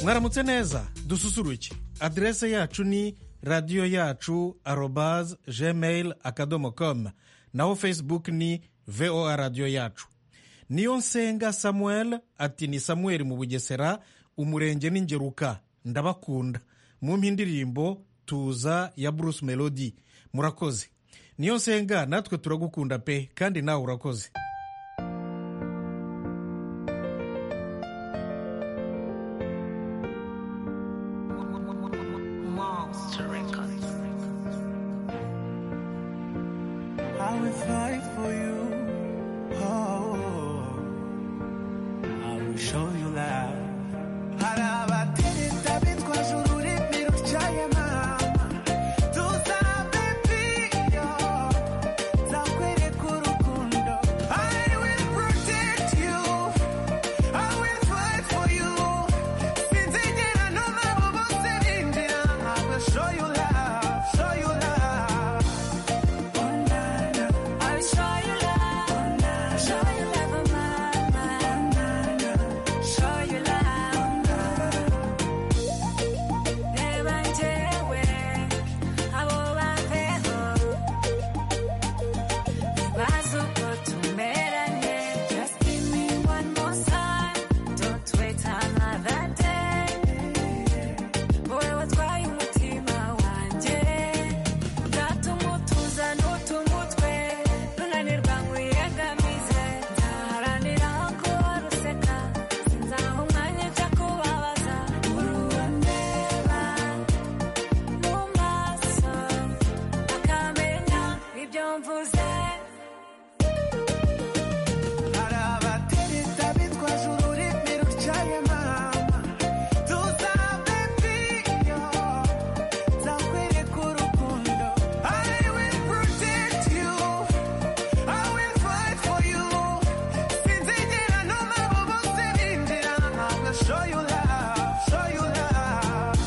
mwaramutse neza dususuruke aderese yacu ni radiyo yacu arobaze gmail akadomo komu naho facebook ni voa radiyo yacu niyo nsenga samuel ati ni samuel mu bugesera umurenge n'ingeruka ndabakunda mumpe indirimbo tuza ya bruce melody murakoze niyo nsenga natwe turagukunda pe kandi nawe urakoze I will fight for you. Oh, I will show you love. Hari abatereta bitwa juru urimi rucaye mama tuzabe piyo nzakwereka urukundo I will protect you I will fight for you sinzigera numva abo bose binjira I will show you love show you love I'll show you love, show you love of mine, show you love. Never jewe, abo bapeho, bazi uko tumeranye. Just give me one more sign, don't wait another day. Wowe watwaye umutima wanjye ndatuma utuza n'utunga utwe runanirwa nkuyegamize nzaharanira ko ruseka sinzaha umwanya ujya kubabaza urundeba mu maso akamenya ibyo mvuze Hari abatereta bitwaje ururimi rucaye mama tuzabe piyo nzakwereka urukundo I will protect you I will fight for you sinzigera numva abo bose binjira I will show you love show you love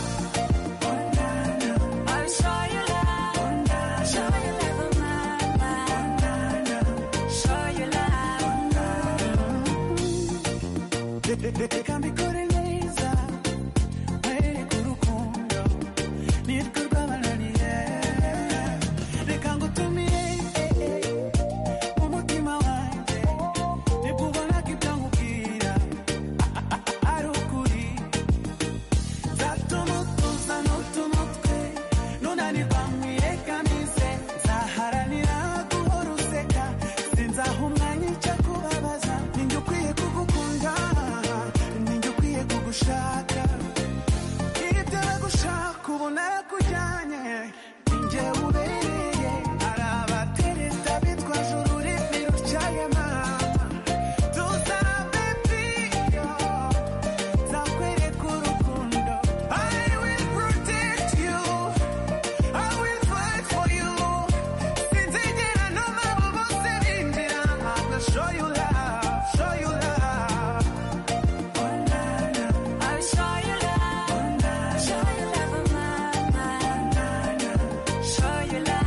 I'll show you love, show you love of mine, show you love. reka mbikore neza nkwereke urukundo nitwe rwabananiye reka ngutumire mu mutima wanjye nikubona ko ibyo nkubwira ari ukuri nzatuma utuza n'utuma utwe nunanirwa nkwirekanize nzaharanira guhora useka sinzaha umwanya icyo kubabaza ni njye ukwiye kugukunda ni njye ukwiye kugushaka ibyo bagushaka ubu narakujyanye ni njye ubereye hari abatereta bitwaje ururimi rucaye mama tuzabe piyo nzakwereka urukundo I will protect you I will fight for you sinzigera numva abo bose binjira I will show you love show you love I'll show you love, show you love of mine, show you love.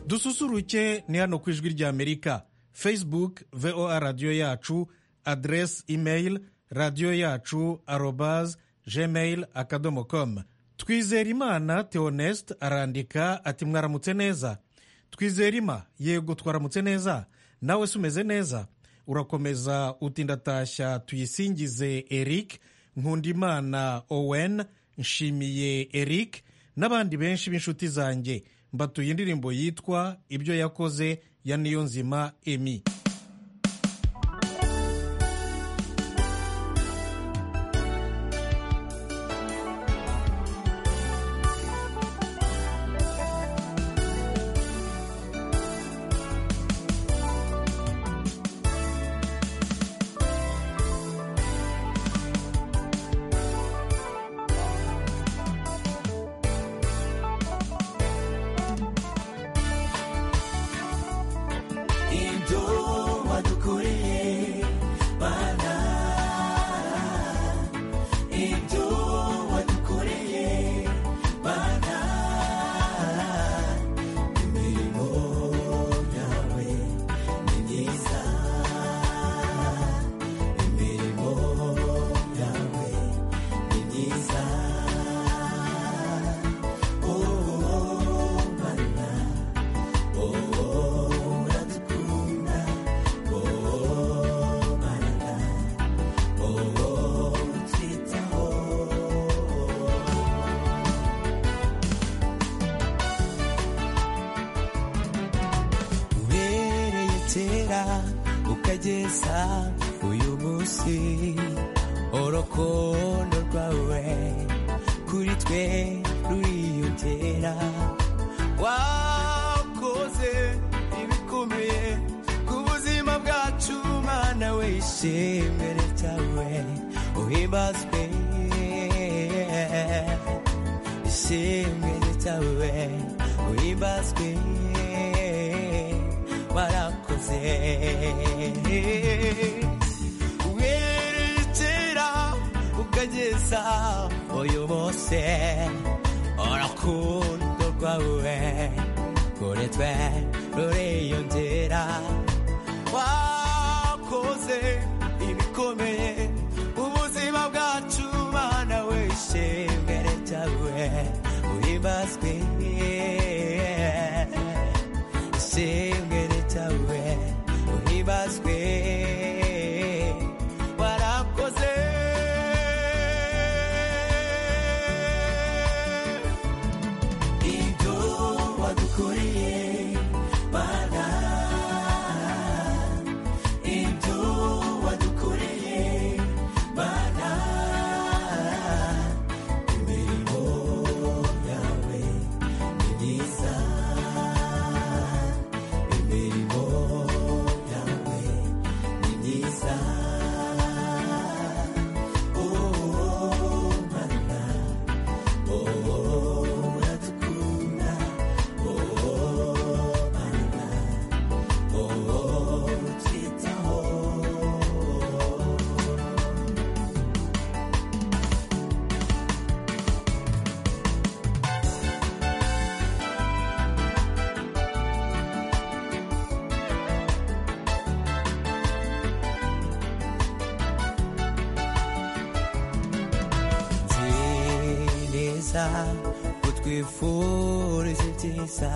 dususuruke ni hano ku ijwi ry'amerika facebook voa radiyo yacu aderesi imeyili radiyo yacu arobaze gmail akadomo komu twizeyimana teonesite arandika ati mwaramutse neza twizeyima yego twaramutse neza nawe se umeze neza urakomeza uti ndatashya tuyisingize eric nkundimana owen nshimiye eric n'abandi benshi b'inshuti zanjye mbatuye indirimbo yitwa ibyo yakoze ya niyonzima emi ibyo gusa uyu munsi urukundo rwawe kuri twe ruriyongera wakoze ibikomeye ku buzima bwacu mana wishimwe ryawe uhimbazwe ishimwe ryawe uhimbazwe warakoze werekera ukageza uyu munsi urukundo rwawe kuri twe ruriyongera wakoze ibikomeye ubuzima bwacu mana wishimwe ryawe uhimbazwe ishimwe ryawe uhibazwe warakoze ibyo wadukoreye mana ibyo wadukoreye mana imirimo yawe ni myiza imirimo yawe ni myiza nzi neza ko twifurije ibyiza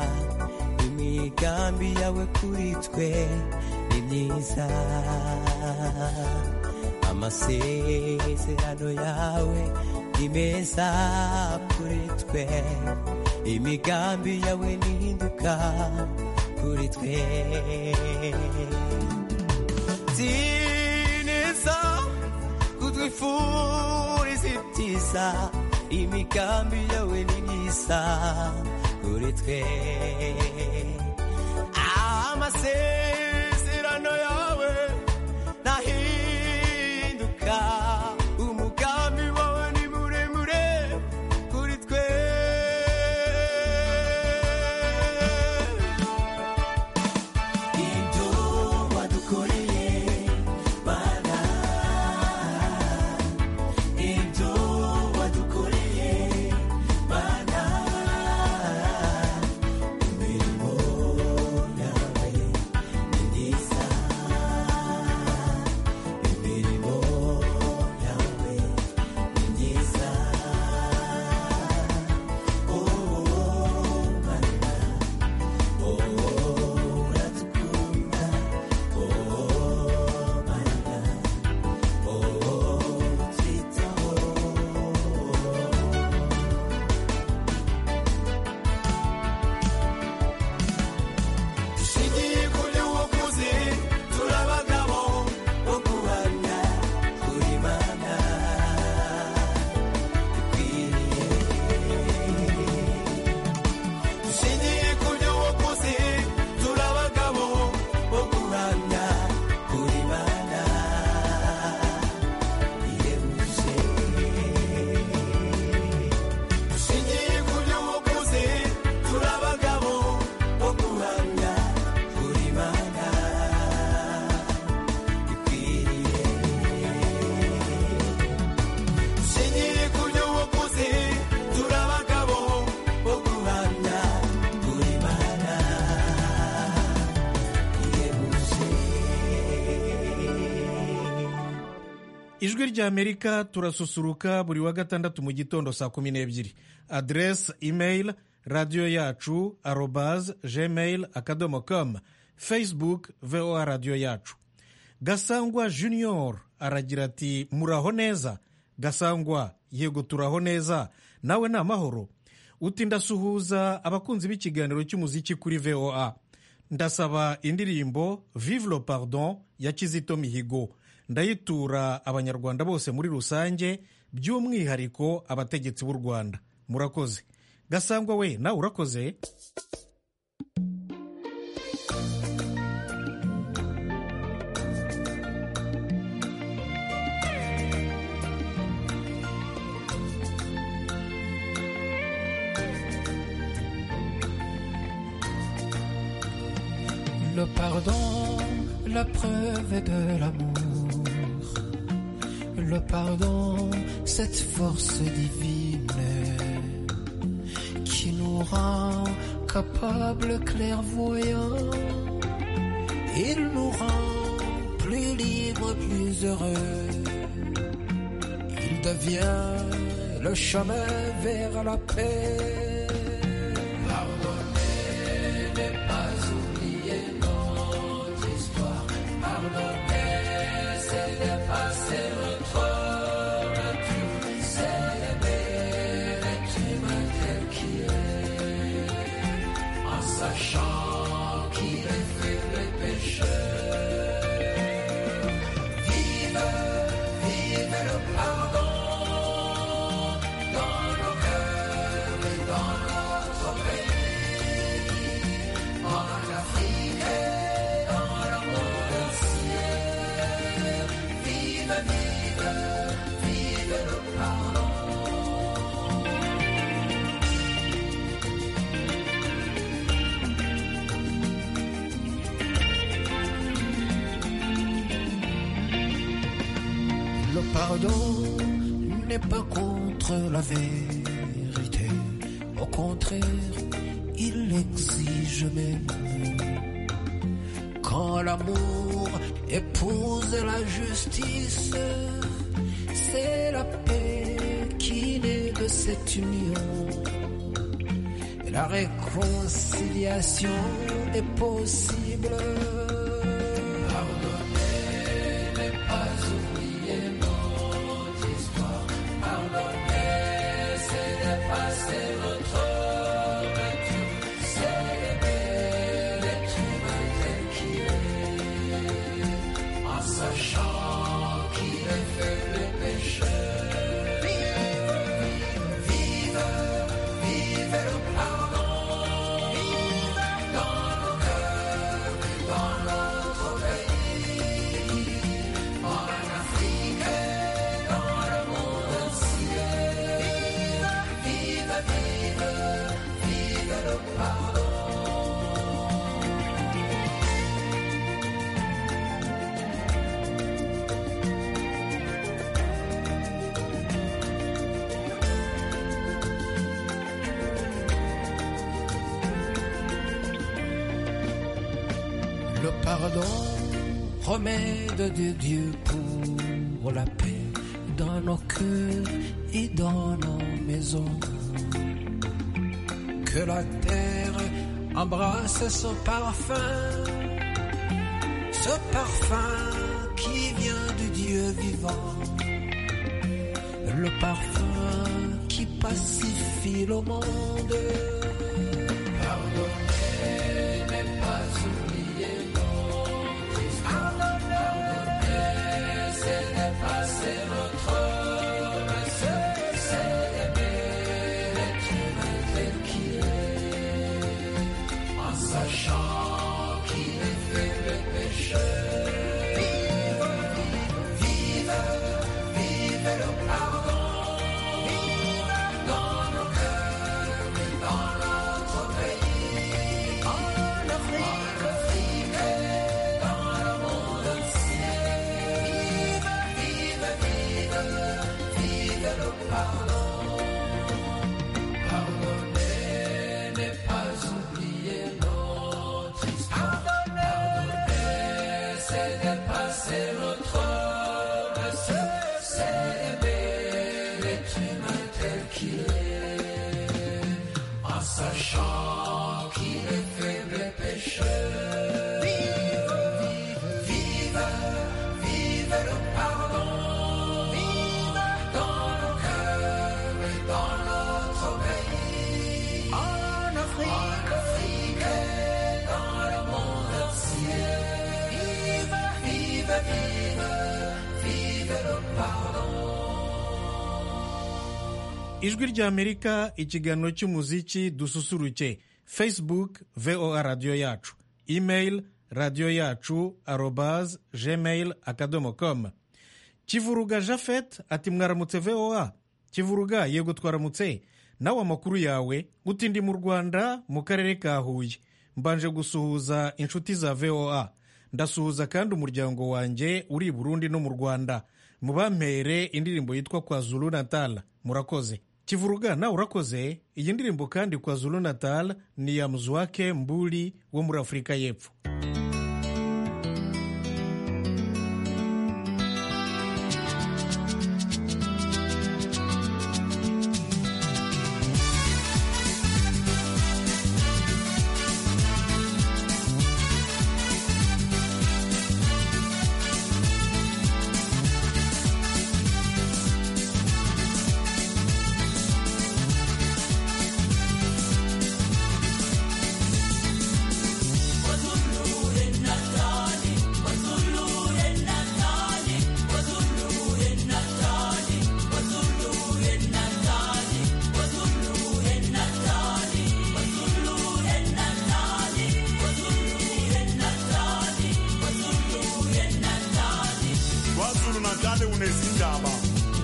imigambi yawe kuri twe ni myiza amasezerano yawe ni meza kuri twe imigambi yawe nihinduka kuri twe neza kutwifuriza ibyiza imigambi yawe ni myiza kuri twe amasezerano yawe nahinduka umugambi wawe ni muremure kuri twe ibyo wadukoreye mana ibyo wadukoreye mana imirimo yawe ni myiza imirimo yawe ni myiza oh mana oh uradukunda oh mana oh twitaho dushingiye kuri uwo kuzi turabagabo bo guhamya kuri mana ikwiriye dushingiye kuri uwo kuzi turabagabo bo guhamya kuri mana yemuje dushingiye kuri uwo kuzi turabagabo bo guhamya kuri mana ikwiriye Shingiye ku by'ubuvuzi, turi abagabo bo guhamya kuri Imana ihebuje. ijwi rya amerika turasusuruka buri wa gatandatu mu gitondo saa kumi n'ebyiri aderesi imeyili radiyo yacu arobaze gmail akadomo com facebook voa radiyo yacu gasangwa junior aragira ati muraho neza gasangwa yego turaho neza nawe ni amahoro uti ndasuhuza abakunzi b'ikiganiro cy'umuziki kuri voa ndasaba indirimbo vive le pardon ya kizito mihigo ndayitura abanyarwanda bose muri rusange by'umwihariko abategetsi b'u rwanda murakoze gasangwa we nawe urakoze Le pardon, la preuve de l'amour. Le pardon, cette force divine qui nous rend capables clairvoyants. Il nous rend plus libres, plus heureux. Il devient le chemin vers la paix. Pardonner n'est pas oublier notre histoire. Pardonner, c'est dépasser notre nature. C'est aimer l'être humain tel qu'il est. En sachant qu'il est fait les péchés. Vive, vive le pardon dans nos cœurs et dans notre pays. En Afrique et dans le monde entier, vive, vive, vive le pardon. Le pardon n'est pas contre la vérité, au contraire, il l'exige même. Quand l'amour épouse la justice, c'est la paix qui naît de cette union. Et la réconciliation est possible. Pardonner n'est pas oublier notre histoire. Pardonner, c'est dépasser notre nature. C'est aimer l'être humain tel qu'il est. En sachant qu'il est faible et pécheur. Vive, vive le pardon. Dans nos cœurs et dans notre pays. En Afrique et dans le monde entier. Vive, vive, vive, vive le pardon. Le pardon, remède de Dieu pour la paix dans nos cœurs et dans nos maisons. Que la terre embrasse son parfum, ce parfum qui vient du Dieu vivant, le parfum qui pacifie le monde. Pardonner n'est pas oublier notre histoire. Pardonner, c'est dépasser notre nature. C'est aimer l'être humain tel qu'il est. En sachant qu'il est fait le pécheur. Vive, vive, vive le pardon. Vive dans nos cœurs et dans notre pays. En Afrique et dans le monde entier. Vive, vive, vive. ijwi ry'amerika ikiganiro cy'umuziki dususuruke facebook voa radiyo yacu email radiyo yacu arobaz gmail akadomo com kivuruga jafet ati mwaramutse voa kivuruga yego twaramutse nawe amakuru yawe uti ndi mu rwanda mu karere ka huye mbanje gusuhuza inshuti za voa ndasuhuza kandi umuryango wanjye uri i burundi no mu rwanda mubampere indirimbo yitwa kwa zulu natal murakoze kivuruga nawe urakoze iyi ndirimbo kandi kwa zulu natal ni ya muzwake mburi wo muri afurika y'epfo kwazulu natali unezindaba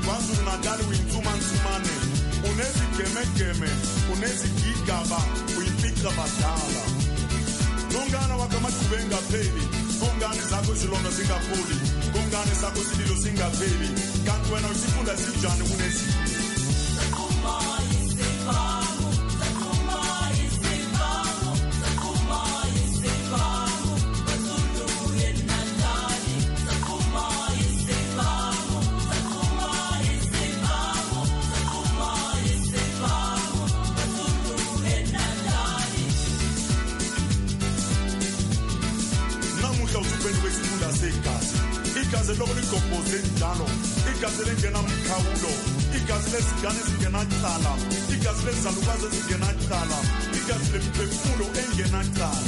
kwazulu natali uyinsumansumane unezigemegeme unezigigaba uyimpica badala kungana wakamaqhube ngapheli kungani zakho izilonda zingapholi kungani sakho isililo singapheli kanti wena isifunda sinjani kunezi namuhla usupeni kwesifunda segazi igazi loko ligobhoze njalo igazi lengenamkhawulo igazi lezingane ezingenacala igazi lezalukazi ezingenacala igazi lemphefumulo engenacala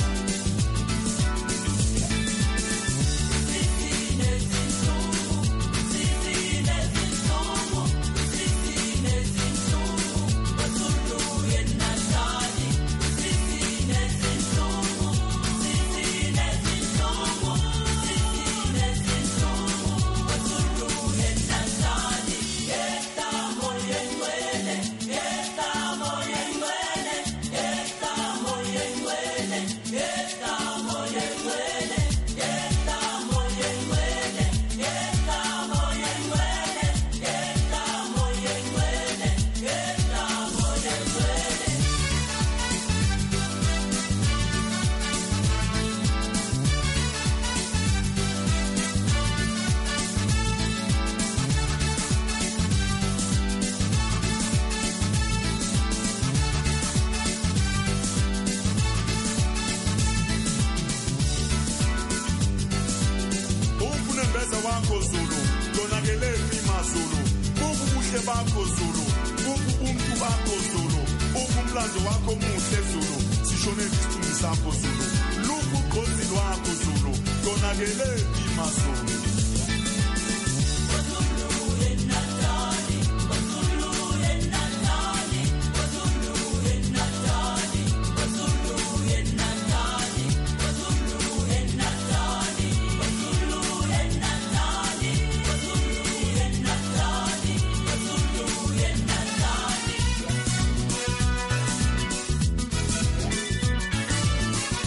ufune mbeza wakho zulu konakele phi mazulu bubu buhle bakho zulu bubu umntu bakho zulu bubu umlando wakho muhle zulu sishone isithunzi sakho zulu luku ugqozi lwakho zulu konakele phi mazulu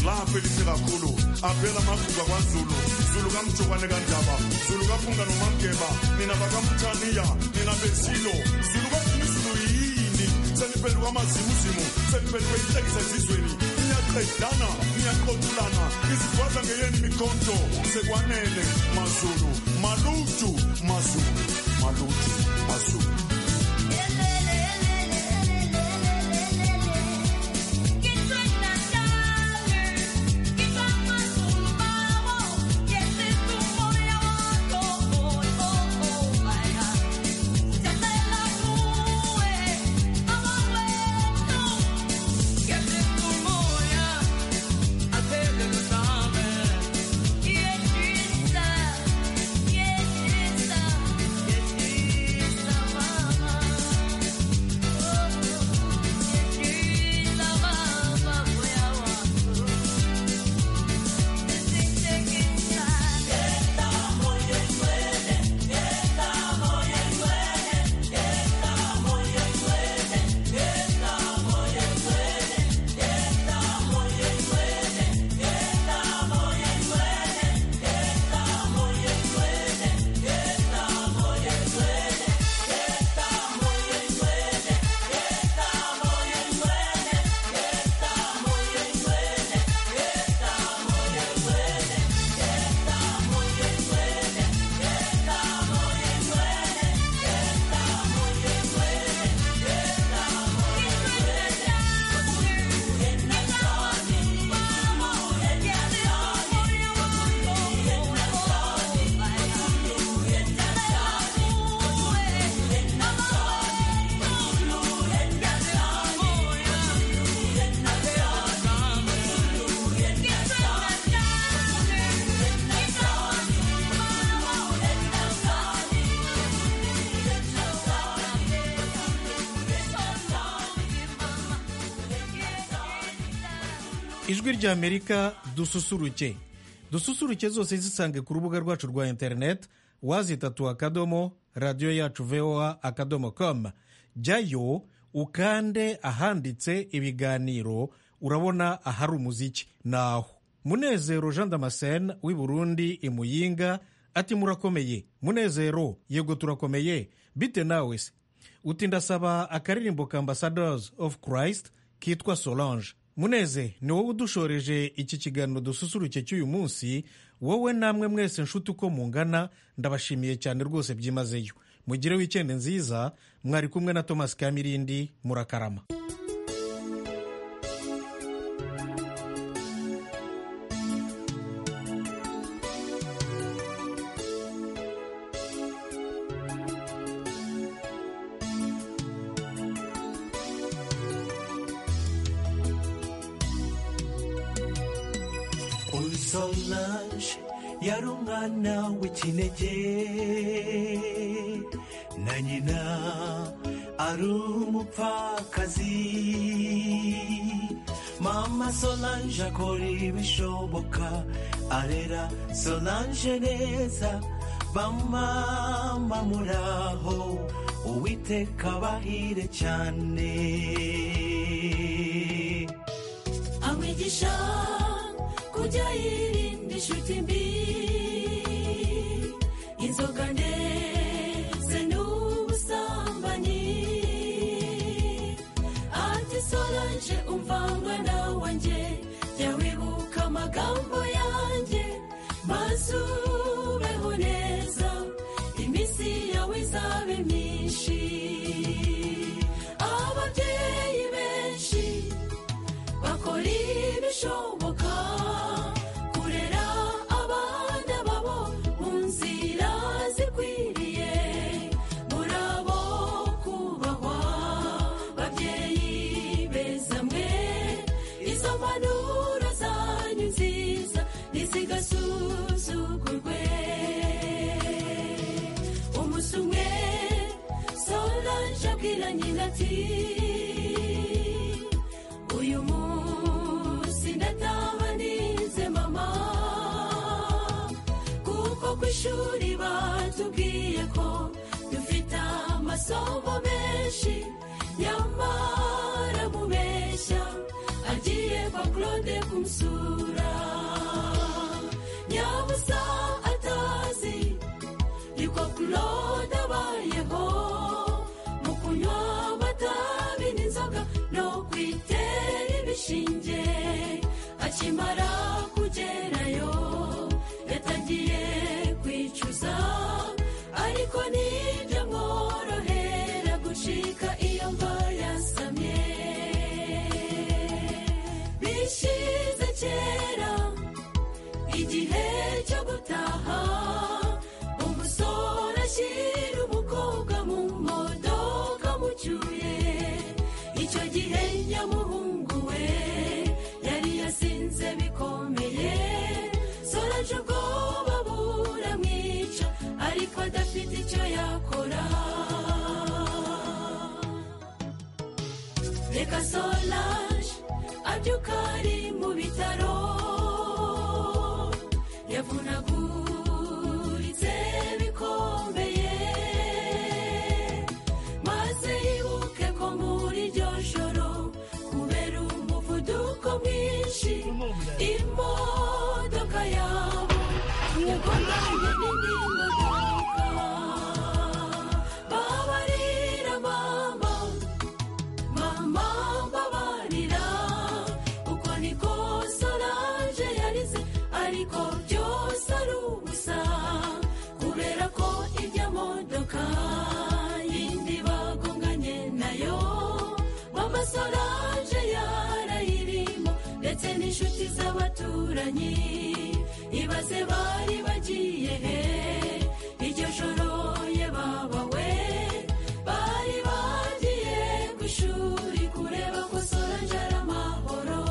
laphelihle kakhulu aphela amaguga kwazulu zulu kamjokwane kandaba zulu kaphunga nomamgeba nina bakamthaniya nina besilo zulu kathini izulu yini seniphenduka amazimuzimu seniphenduke ihlekisa ezizweni niyaqedana niyaqotulana izigwaza ngeyeni mikhonto sekwanele mazulu malutu mazulu malutu mazulu Yes, it's a, yes, it's a, ijwi ry'amerika dususuruke dususuruke zose zisange ku rubuga rwacu rwa interineti wazitatu akadomo radiyo yacu voa akadomo komu jyayo ukande ahanditse ibiganiro urabona ahari umuziki ni aho munezero jean damascene w'i burundi i muyinga ati murakomeye munezero yego turakomeye bite nawe se uti ndasaba akaririmbo ka ambassadors of christ kitwa solange muneze ni wowe udushoreje iki kiganiro dususuruke cy'uyu munsi wowe namwe mwese nshuti uko mungana ndabashimiye cyane rwose byimazeyo mugire wikende nziza mwari kumwe na thomas kamirindi murakarama Oy Solange yari umwana w'ikinege na nyina ari umupfakazi mama Solange akora ibishoboka arera Solange neza bamama muraho uwiteka bahire cyane amwigisha kujya yirinda inshuti mbi inzoga ndetse n'ubusambanyi ati solange umva mwana wanjye jya wibuka amagambo yanjye maze ubeho neza iminsi yawe izabe myinshi ababyeyi benshi bakora ibishoboka kurera abana babo mu nzira zikwiriye murabo kubahwa babyeyi beza mwe izo mpanuro zanyu nziza ntizigasuzugurwe umunsi umwe solange abwira nyina ati uyu munsi ndataha nize mama kuko ku ishuri batubwiye ko dufite amasomo menshi nyamara mubeshya agiye kwa claude kumusura nyabusa atazi niko claude abayeho mu kunywa amatabi n'inzoga no kwitera ibishinge akimara kugerayo yatangiye kwicuza ariko nibyo mworohera gushika iyo mva yasamye bishize kera igihe cyo gutaha umusore ashyira umukobwa mu modoka mucyuye icyo gihe nyamuhungu we yari yasinze bikomeye soraje ubwoba buramwica ariko adafite icyo yakora reka solange abyuka ari mu bitaro yavunaguritse bikomeye maze yibuke ko muri iryo joro kubera umuvuduko mwinshi imodoka yabo yagonganye n'indi modoka babarira mama mama mbabarira uko niko solange yarize ariko byose ari ubusa kubera ko ijya modoka yindi bagonganye nayo mama solange yarayirimo ndetse n'inshuti z'abaturanyi ibaze bari bagiye he iryo joro yababawe bari bagiye ku ishuri kureba ko sorange ari amahoro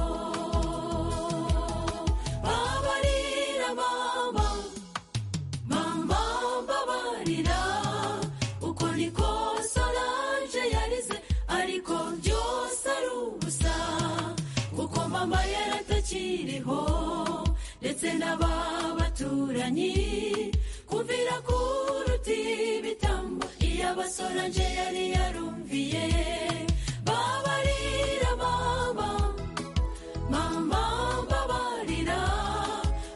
babarira mama mama mbabarira uko niko sorange yarize ariko byose ari ubusa kuko mama yaratakiri bakinnyi kumvira kuruta ibitambo iyo abasoranje yari yarumviye babarira baba mama babarira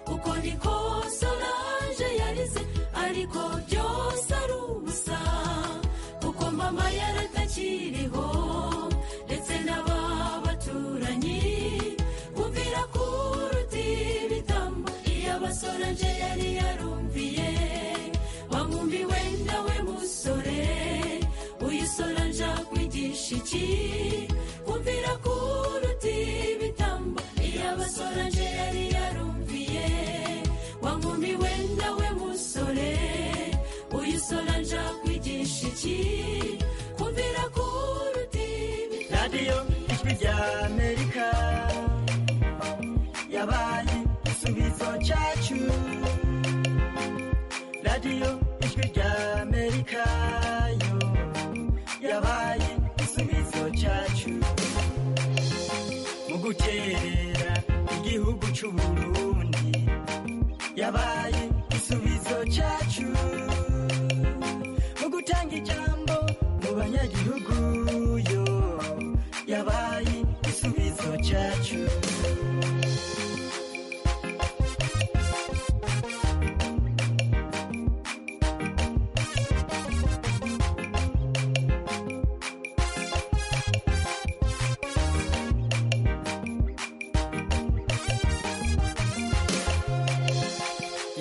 kuko niko soranje yarize ariko byose ari ubusa kuko mama yaratakiriho ndetse n'aba baturanyi kumvira kuruta ibitambo iyo abasoranje yari yarumviye wamwumvi wenda we musore uyu soranje akwigisha iki kumvira kuruta ibitambo iyo abasoranje yari yarumviye wamwumvi wenda we musore uyu soranje akwigisha iki kumvira kuruta ibitambo radiyo ijwi rya amerika yabaye igisubizo cyacu radiyo ijwi rya amerika yo yabaye igisubizo cyacu mu gukerera igihugu cy'u burundi yabaye igisubizo cyacu mu gutanga ijambo mu banyagihugu yo yabaye igisubizo cyacu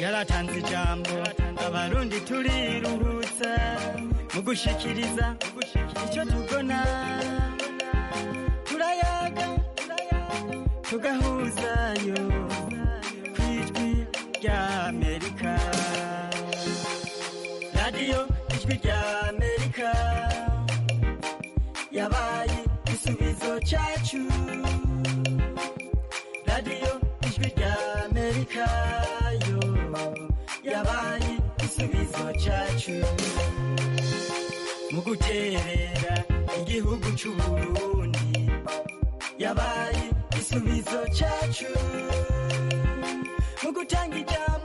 yaratanze ijambo abarundi turiruhutsa mu gushikiriza icyo tubona turayaga tugahuzayo ku ijwi rya amerika radiyo ijwi rya amerika yabaye igisubizo cyacu radiyo ijwi rya amerika yo yabaye igisubizo cyacu mu guterera igihugu cy'u burundi yabaye igisubizo cyacu mu gutanga ijambo